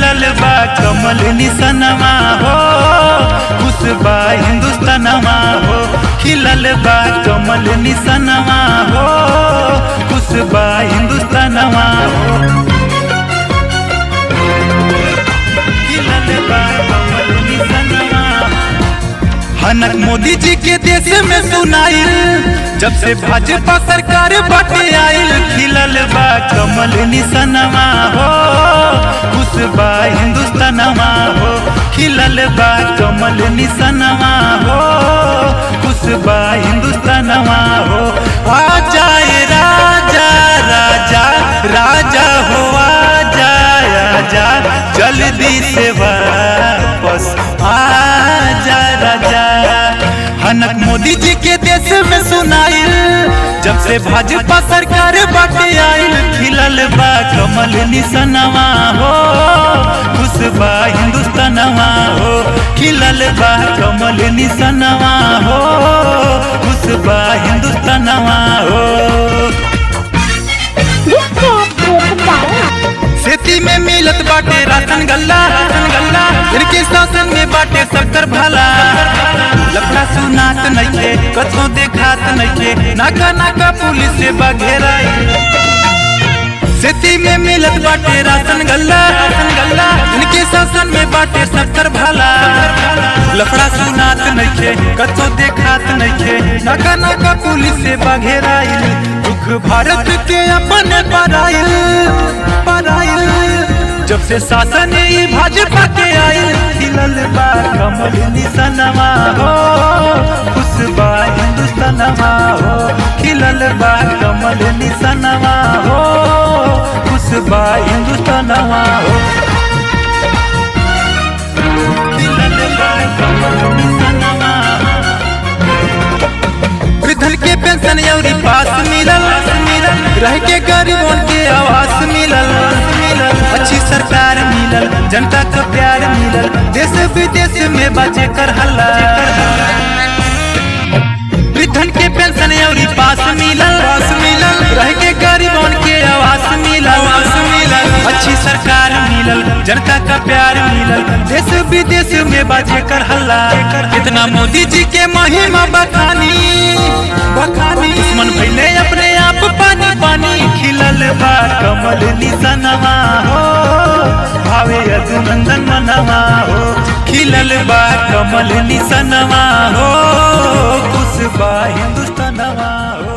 खिलल बा कमल निसनमा हो खुश बा हिंदुस्तानमा हो खिलल बा कमल निसनमा हो खुश बा हिंदुस्तानमा हो खिलल बा कमल निसनमा हनक मोदी जी के देश में सुनाइल जब से भाजपा सरकार बाटे आइल खिलल बा कमल निसनमा हो खुश बा हिंदुस्तानमा हो खिलल बा कमल निसनमा हो खुश बा हिंदुस्तानमा हो आ जाए राजा राजा राजा हो आ जाए आजा जल्दी से वापस आ जा राजा हनक मोदी जी के देश में सुनाइल जब से भाजपा सरकार बाटे आइल खिलल बा कमल निसनवा हो खुश बा हिंदुस्तानवा हो खिलल बा कमल निसनवा हो खुश बा हिंदुस्तानवा हो This cat is a खेती में मिलत बाटे राशन गल्ला राशन गल्ला इनके शासन में बाटे सबकर भला लफड़ा सुनात नइखे कतो देखात नइखे नाका नाका पुलिस से बघेराई खेती में मिलत बाटे राशन गल्ला राशन गल्ला इनके शासन में बाटे सबकर भला लफड़ा सुनात नइखे कतो देखात नइखे नाका नाका पुलिस से बघेराई दुख भारत के अपन पराइल पराइल जब से शासन ई भाजपा के आइल खिलल बा कमल निसनवा हो खुश बा हिंदुस्तानवा हो खिलल बा कमल निसनवा हो खुश बा हिंदुस्तानवा हो खिलल बा कमल निसनवा वृद्धन के पेंशन अउरी पास मिलल मिलल रह के गरीबों के आवास मिलल मिलल अच्छी सरकार मिलल जनता का प्यार मिलल देश विदेश में बाजे कर हल्ला वृद्धन के पेंशन अउरी पास मिलल पास मिलल रह के गरीबों के आवास मिलल आवास मिलल अच्छी सरकार मिलल जनता का प्यार मिलल देश विदेश में बाजे कर हल्ला कितना मोदी जी के महिमा बखानी बखानी दुश्मन भैले अपने आप पानी पानी खिलल बा कमल निसनवा हो भावे अभिनंदन मनवा हो खिलल बा कमल निसनवा हो खुश बा हिंदुस्तानवा हो